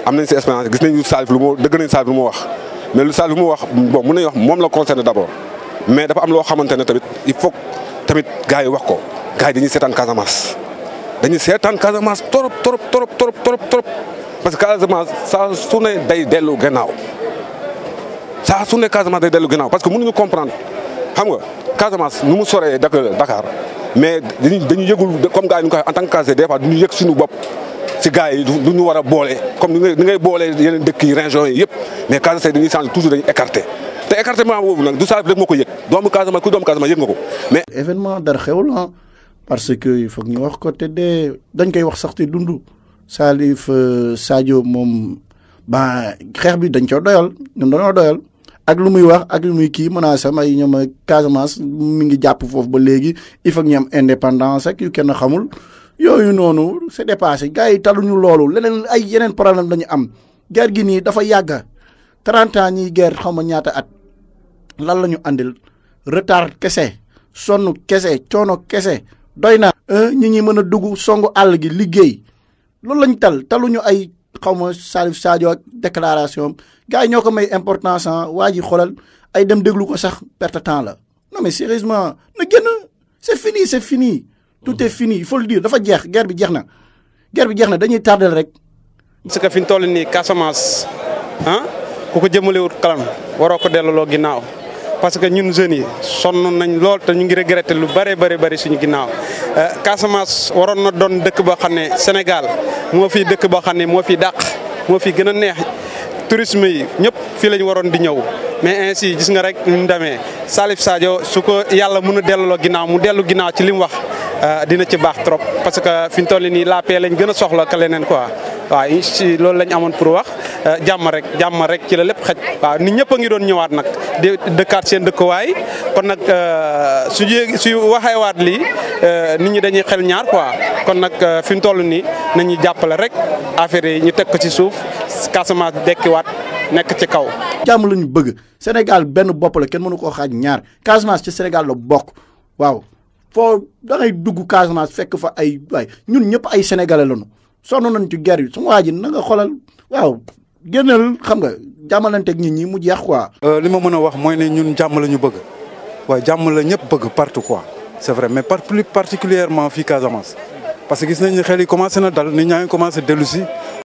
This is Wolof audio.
am nañ si expérience gis nañu Salif lu mu dëgg nañ Salif lu mu wax mais lu Salif lu mu wax bon mën nañu wax moom la concerné d' abord mais dafa am loo xamante ne tamit il faut tamit gars yi wax ko gars yi dañuy seetaan Casamance dañuy seetaan Casamance trop trop trop trop trop trop parce que Casamance saa su ne day dellu gannaaw saa su ne Casamance day dellu gannaaw parce que mënuñu comprendre xam nga Casamance nu mu soree Dakar mais dañuy dañuy yëgul comme gars yi ñu ko en tant que Casé des fois du ñu yëg suñu bopp si gars yi du ñu war a boole comme ni ngay ni ngay boolee yeneen dëkk yi régions yi yëpp mais Casé dañuy changer toujours dañuy écarté te écartement boobu nag du Salif rek moo ko yëg doomu Casamance ku doomu Casamance yëg nga ko mais. événement dara xewul ah parce que il faut ñu wax ko te de dañ koy wax sax te dund Salif Sadio moom ba xeex bi dañ coo doyal ñun dañoo doyal. ak lu muy wax ak lu muy kii menace am ay ñoom Casamance mi ngi jàpp foofu ba léegi il faut que ñu am indépendance ak yu kenn xamul yooyu noonu c'est dépassé gars yi taluñu loolu leneen ay yeneen problème dañu am guerre gi nii dafa yàgga 30 ans ñiy guerre xaw ma ñaata at lan la ñu andil retard kese sonn kese coono kese doy na. ñi ñi mën a dugg songu àll gi liggéey loolu lañ tal taluñu ay. xaw ma Salif Sadio ak déclaration gars yi ñoo ko may importance waa ji xoolal ay dem déglu ko sax perte temps la non mais sérieusement na génn c'est fini c'est fini tout est fini il faut le dire dafa jeex guerre bi jeex na guerre bi jeex na dañuy tardel rek. parce que fi ñu toll nii Casamance ah ku ko jëmalewut kalam waroo ko delloo ginnaaw parce que ñun jeunes yi sonn nañ lool te ñu ngi regretté lu bëree bëri bëri suñu ginnaaw Casamance waroon na doon dëkk boo xam ne Sénégal moo fi dëkk boo xam ne moo fi dàq moo fi gën a neex tourisme yi ñëpp fii la ñu waroon di ñëw mais ainsi gis nga rek ni mu demee Salif Sadio su ko yàlla mën a delloo ginnaaw mu dellu ginnaaw ci li mu wax dina ci baax trop parce que fi ñu toll nii la paix lañ gën a soxla ka leneen quoi waaw si loolu lañ amoon pour wax jàmm rek jàmm rek ci la lépp xaj waaw nit ñëpp a ngi doon ñëwaat nag di dëkkaat seen dëkkuwaay kon nag su yéeg su waxeewaat lii nit ñi dañuy xel ñaar quoi kon nag fi mu toll nii nañuy jàppale rek affaire yi ñu teg ko ci suuf Casamance dekkiwaat nekk ci kaw. jàmm la ñu bëgg Sénégal benn bopp la kenn mënu koo xaaj ñaar Casamance ci Sénégal la bokk waaw foo da ngay dugg Casamance fekk fa ay waay ñun ñëpp ay sénégalais lañu sonn nañ ci guerre yi su ma waa ji na nga xoolal waaw génnal xam nga jàmmalanteeg nit ñi mu jeex quoi. li ma mën a wax mooy ne ñun jàmm la ñu bëgg waaye jàmm la ñëpp bëgg partout quoi c'est vrai mais par plus particulièrement fii Casamance parce que gis nañ ne xel yi commencé na dal nit ñaa ngi commencé dellu si